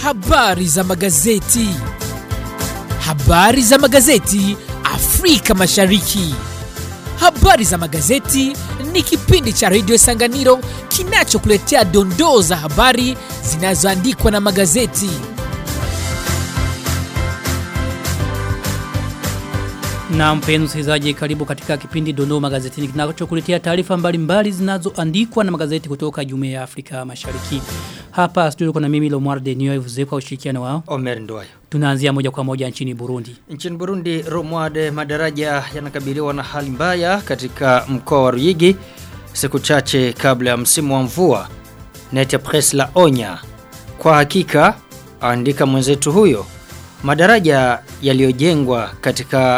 Habari za magazeti. Habari za magazeti Afrika Mashariki. Habari za magazeti ni kipindi cha redio Sanganiro kinachokuletea dondoo za habari zinazoandikwa na magazeti. Na mpenzi msikilizaji karibu katika kipindi Dondoo Magazetini kinachokuletea taarifa mbalimbali zinazoandikwa na magazeti kutoka Jumuiya ya Afrika Mashariki. Hapa studio kuna mimi Lomar Denio Ivuze kwa ushirikiano wao. Omer Ndoyo. Tunaanzia moja kwa moja nchini Burundi. Nchini Burundi, Romwade madaraja yanakabiliwa na hali mbaya katika mkoa wa Ruyigi siku chache kabla ya msimu wa mvua. Nete Press la onya. Kwa hakika, andika mwenzetu huyo, madaraja yaliyojengwa katika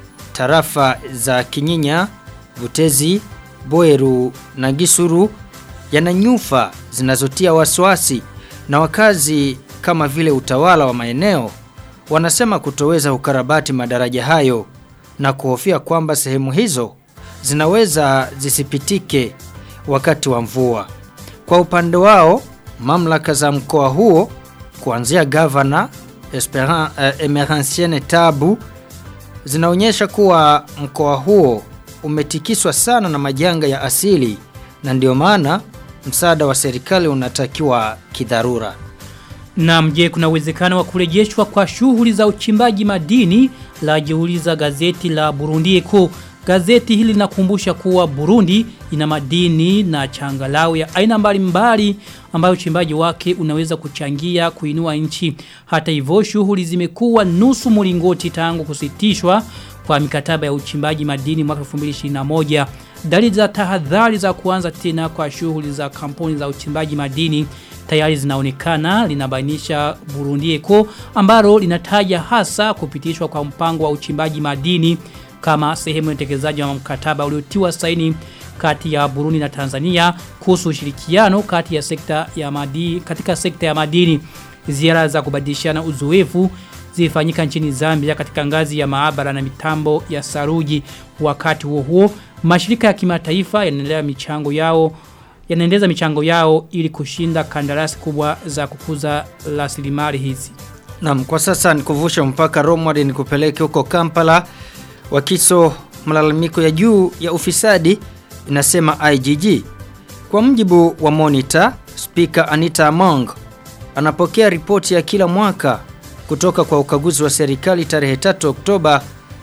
tarafa za Kinyinya, Butezi, Boeru na Gisuru yana nyufa zinazotia wasiwasi na wakazi kama vile utawala wa maeneo wanasema kutoweza ukarabati madaraja hayo na kuhofia kwamba sehemu hizo zinaweza zisipitike wakati wa mvua. Kwa upande wao, mamlaka za mkoa huo kuanzia gavana Esperan, uh, Emeransiene Tabu zinaonyesha kuwa mkoa huo umetikiswa sana na majanga ya asili na ndio maana msaada wa serikali unatakiwa kidharura. Na mje kuna uwezekano wa kurejeshwa kwa shughuli za uchimbaji madini la jiuliza gazeti la Burundi Eko. Gazeti hili linakumbusha kuwa Burundi ina madini na changalau ya aina mbalimbali ambayo uchimbaji wake unaweza kuchangia kuinua nchi. Hata hivyo shughuli zimekuwa nusu mlingoti tangu kusitishwa kwa mikataba ya uchimbaji madini mwaka 2021. Dalili za tahadhari za kuanza tena kwa shughuli za kampuni za uchimbaji madini tayari zinaonekana linabainisha Burundi Eko ambalo linataja hasa kupitishwa kwa mpango wa uchimbaji madini kama sehemu ya utekelezaji wa mkataba uliotiwa saini kati ya Burundi na Tanzania kuhusu ushirikiano kati ya sekta ya madini katika sekta ya madini ziara za kubadilishana uzoefu zilifanyika nchini Zambia katika ngazi ya maabara na mitambo ya saruji wakati huo huo mashirika ya kimataifa yanaendelea michango yao yanaendeza michango yao ili kushinda kandarasi kubwa za kukuza rasilimali hizi. Naam, kwa sasa nikuvusha mpaka Romward nikupeleke huko Kampala. Wakiso malalamiko ya juu ya ufisadi inasema IGG. Kwa mjibu wa Monitor, Speaker Anita Among anapokea ripoti ya kila mwaka kutoka kwa ukaguzi wa serikali tarehe 3 Oktoba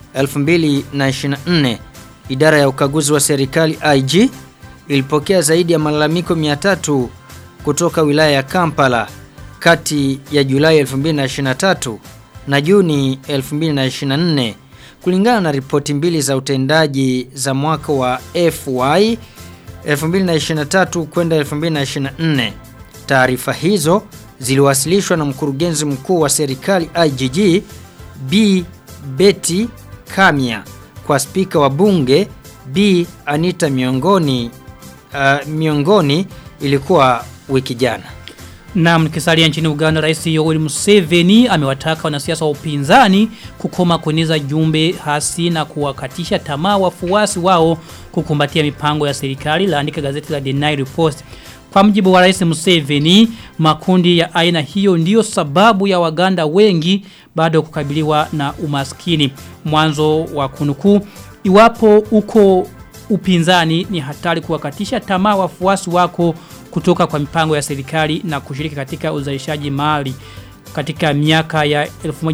2024. Idara ya ukaguzi wa serikali IG ilipokea zaidi ya malalamiko 300 kutoka wilaya ya Kampala kati ya Julai 2023 na Juni 2024 kulingana na ripoti mbili za utendaji za mwaka wa FY 2023 kwenda 2024. Taarifa hizo ziliwasilishwa na mkurugenzi mkuu wa serikali IGG B Betty Kamia kwa spika wa bunge B Anita miongoni uh, miongoni ilikuwa wiki jana. Na mkisalia nchini Uganda Rais Yoweri Museveni amewataka wanasiasa wa upinzani kukoma kueneza jumbe hasi na kuwakatisha tamaa wafuasi wao kukumbatia mipango ya serikali laandika gazeti la The Nile Post. Kwa mjibu wa Rais Museveni, makundi ya aina hiyo ndiyo sababu ya Waganda wengi bado kukabiliwa na umaskini. Mwanzo wa kunukuu iwapo uko upinzani ni hatari kuwakatisha tamaa wafuasi wako kutoka kwa mipango ya serikali na kushiriki katika uzalishaji mali. Katika miaka ya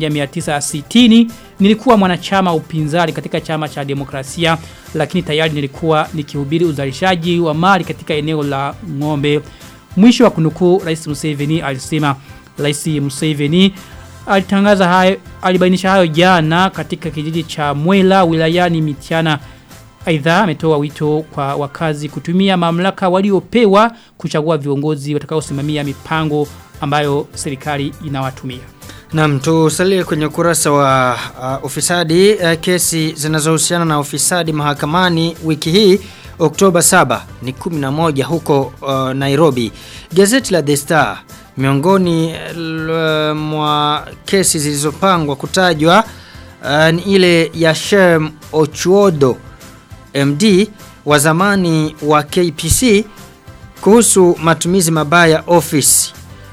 1960 nilikuwa mwanachama upinzani katika chama cha demokrasia lakini tayari nilikuwa nikihubiri uzalishaji wa mali katika eneo la ng'ombe. Mwisho wa kunukuu Rais Museveni alisema Rais Museveni alitangaza hayo alibainisha hayo jana katika kijiji cha Mwela wilayani Mitiana Aidha ametoa wito kwa wakazi kutumia mamlaka waliopewa kuchagua viongozi watakaosimamia mipango ambayo serikali inawatumia. Naam, tusalie kwenye ukurasa wa uh, ufisadi uh, kesi zinazohusiana na ufisadi mahakamani wiki hii Oktoba 7 ni 11 huko uh, Nairobi. Gazeti la The Star miongoni uh, mwa kesi zilizopangwa kutajwa uh, ni ile ya Shem Ochuodo MD wa zamani wa KPC kuhusu matumizi mabaya ofisi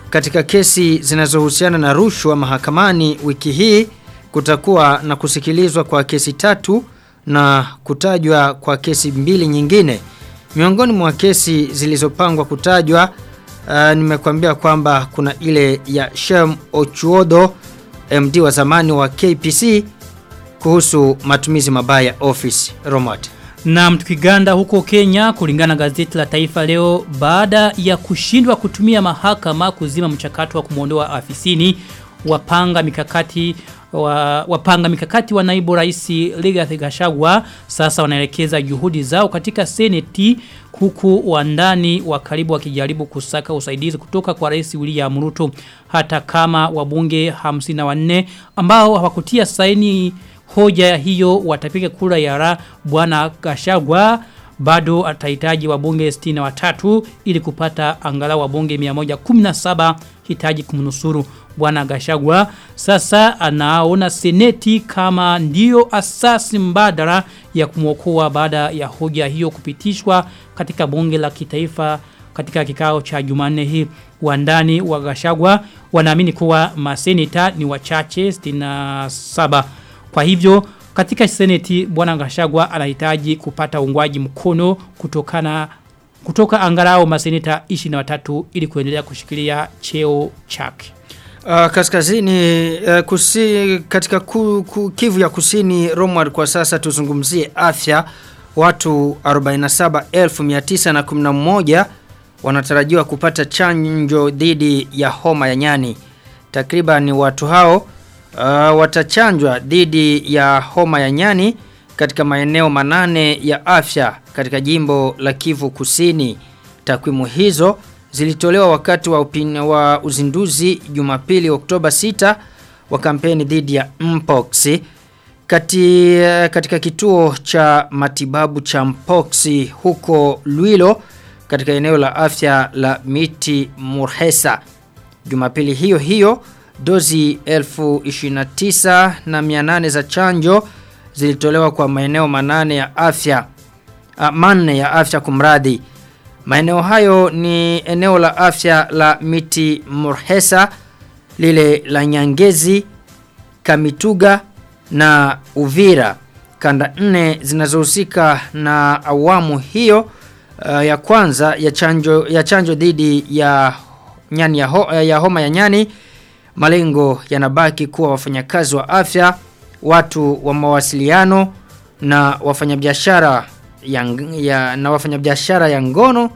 katika kesi zinazohusiana na rushwa mahakamani wiki hii kutakuwa na kusikilizwa kwa kesi tatu na kutajwa kwa kesi mbili nyingine. Miongoni mwa kesi zilizopangwa kutajwa uh, nimekuambia kwamba kuna ile ya Shem Ochuodo MD wa zamani wa KPC kuhusu matumizi mabaya ya office Romad. Na tukiganda huko Kenya kulingana na gazeti la Taifa leo baada ya kushindwa kutumia mahakama kuzima mchakato wa kumwondoa afisini wapanga mikakati wa, wapanga mikakati wa naibu rais Rigathi Gachagua sasa wanaelekeza juhudi zao katika seneti huku wandani wa karibu wakijaribu kusaka usaidizi kutoka kwa rais William Ruto hata kama wabunge 54 ambao hawakutia saini hoja hiyo watapiga kura ya ra bwana Gachagua bado atahitaji wabunge 63 ili kupata angalau wabunge 117 hitaji kumnusuru bwana Gashagwa sasa anaona seneti kama ndiyo asasi mbadala ya kumwokoa baada ya hoja hiyo kupitishwa katika bunge la kitaifa katika kikao cha Jumanne hii wandani wa Gashagwa wanaamini kuwa maseneta ni wachache 67 kwa hivyo katika seneti bwana Gashagwa anahitaji kupata ungwaji mkono kutokana kutoka angalau maseneta 23 ili kuendelea kushikilia cheo chake. Uh, kaskazini uh, kusi, katika ku, ku, kivu ya kusini Romward kwa sasa tuzungumzie afya watu 47911 wanatarajiwa kupata chanjo dhidi ya homa ya nyani takriban watu hao uh, watachanjwa dhidi ya homa ya nyani katika maeneo manane ya afya katika jimbo la Kivu Kusini. Takwimu hizo zilitolewa wakati wa, upin, wa uzinduzi Jumapili Oktoba 6 wa kampeni dhidi ya Mpox kati, katika kituo cha matibabu cha Mpox huko Luilo katika eneo la afya la Miti Murhesa. Jumapili hiyo hiyo dozi 1029 na 800 za chanjo zilitolewa kwa maeneo manane ya afya uh, manne ya afya kumradhi maeneo hayo ni eneo la afya la miti murhesa lile la nyangezi kamituga na uvira kanda nne zinazohusika na awamu hiyo uh, ya kwanza ya chanjo ya chanjo dhidi ya nyani ya, ho, ya homa ya nyani malengo yanabaki kuwa wafanyakazi wa afya watu wa mawasiliano na wafanyabiashara ya, ya na wafanyabiashara ya ngono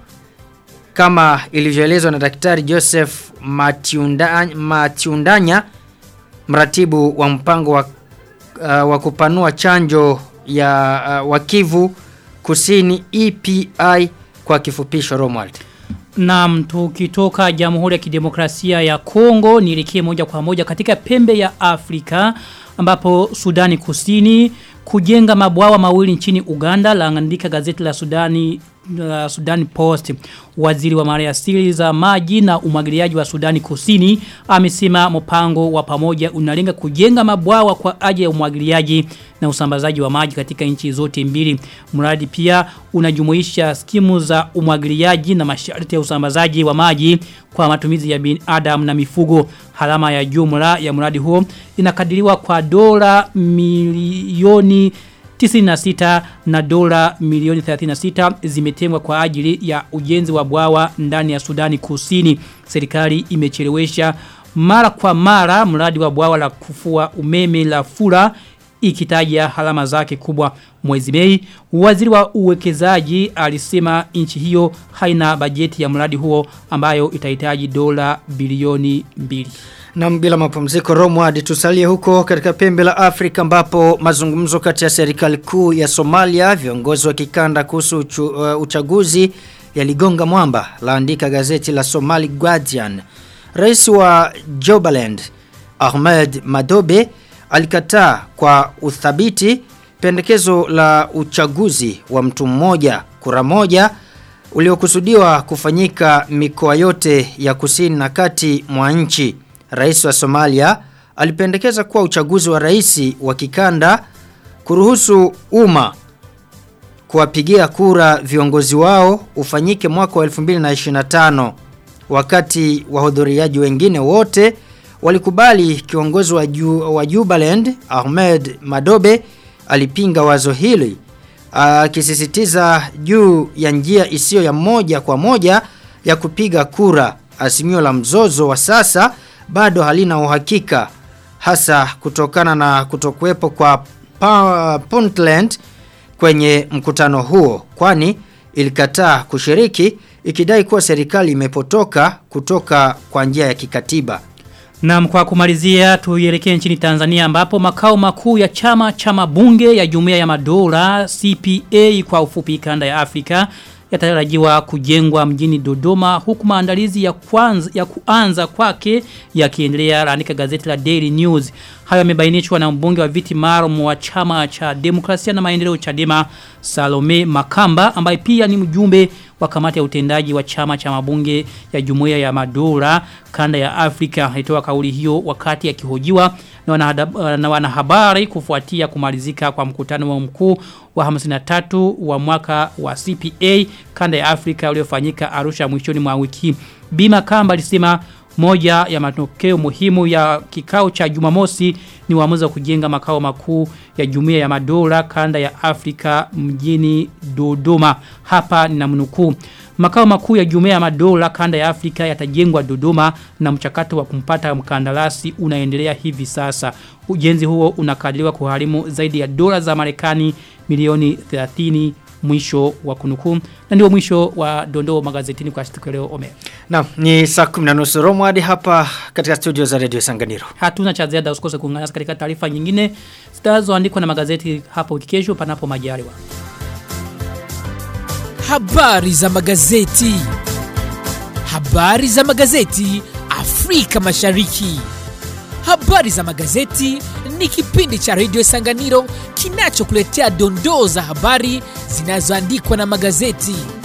kama ilivyoelezwa na daktari Joseph Matiunda, Matiundanya mratibu wa mpango wa, uh, wa kupanua chanjo ya uh, wakivu kusini EPI kwa kifupisho Romuald. Na tukitoka Jamhuri ya Kidemokrasia ya Kongo nilikie moja kwa moja katika pembe ya Afrika ambapo Sudani Kusini kujenga mabwawa mawili nchini Uganda laandika gazeti la Sudani uh, Sudani Post waziri wa maliasili za maji na umwagiliaji wa Sudani Kusini amesema mpango wa pamoja unalenga kujenga mabwawa kwa ajili ya umwagiliaji na usambazaji wa maji katika nchi zote mbili mradi pia unajumuisha skimu za umwagiliaji na masharti ya usambazaji wa maji kwa matumizi ya binadamu na mifugo halama ya jumla ya mradi huo inakadiriwa kwa dola milioni 96 na dola milioni 36 zimetengwa kwa ajili ya ujenzi wa bwawa ndani ya Sudani Kusini. Serikali imechelewesha mara kwa mara mradi wa bwawa la kufua umeme la Fura ikitaja halama zake kubwa mwezi Mei. Waziri wa uwekezaji alisema nchi hiyo haina bajeti ya mradi huo ambayo itahitaji dola bilioni mbili. Na bila mapumziko Romward tusalie huko katika pembe la Afrika ambapo mazungumzo kati ya serikali kuu ya Somalia viongozi wa kikanda kuhusu uchu, uh, uchaguzi yaligonga mwamba laandika gazeti la Somali Guardian. Rais wa Jobaland Ahmed Madobe alikataa kwa uthabiti pendekezo la uchaguzi wa mtu mmoja kura moja uliokusudiwa kufanyika mikoa yote ya kusini na kati mwa nchi. Rais wa Somalia alipendekeza kuwa uchaguzi wa rais wa kikanda kuruhusu umma kuwapigia kura viongozi wao ufanyike mwaka wa 2025. wakati wahudhuriaji wengine wote walikubali kiongozi wa, ju, wa Jubaland Ahmed Madobe alipinga wazo hili akisisitiza juu ya njia isiyo ya moja kwa moja ya kupiga kura asimio la mzozo wa sasa bado halina uhakika hasa kutokana na kutokuwepo kwa pa, Puntland kwenye mkutano huo kwani ilikataa kushiriki ikidai kuwa serikali imepotoka kutoka kwa njia ya kikatiba. Na kwa kumalizia tuielekee nchini Tanzania ambapo makao makuu ya chama cha mabunge ya Jumuiya ya Madola CPA kwa ufupi kanda ya Afrika yatarajiwa kujengwa mjini Dodoma huku maandalizi ya kwanza ya kuanza kwake yakiendelea laandika gazeti la Daily News. Hayo yamebainishwa na mbunge wa viti maalum wa chama cha demokrasia na maendeleo Chadema Salome Makamba ambaye pia ni mjumbe wa kamati ya utendaji wa chama cha mabunge ya Jumuiya ya Madola kanda ya Afrika alitoa kauli hiyo wakati akihojiwa na wanahada- na wanahabari kufuatia kumalizika kwa mkutano wa mkuu wa 53 wa mwaka wa CPA kanda ya Afrika uliofanyika Arusha mwishoni mwa wiki. Bima Kamba alisema moja ya matokeo muhimu ya kikao cha Jumamosi ni uamuzi wa kujenga makao makuu ya Jumuiya ya Madola kanda ya Afrika mjini Dodoma. Hapa ninamnukuu. Makao makuu ya Jumuiya ya Madola kanda ya Afrika yatajengwa Dodoma na mchakato wa kumpata mkandarasi unaendelea hivi sasa. Ujenzi huo unakadiriwa kuharimu zaidi ya dola za Marekani milioni 30 mwisho wa kunukuu. Na ndio mwisho wa dondoo magazetini kwa siku ya leo Omer. Naam, ni saa 10 na nusu Romo hadi hapa katika studio za Radio Sanganiro. Hatuna cha ziada usikose kuungana nasi katika taarifa nyingine zitazoandikwa na magazeti hapo wiki kesho panapo majaliwa. Habari za magazeti. Habari za magazeti Afrika Mashariki. Habari za magazeti ni kipindi cha Radio Sanganiro kinachokuletea dondoo za habari zinazoandikwa na magazeti.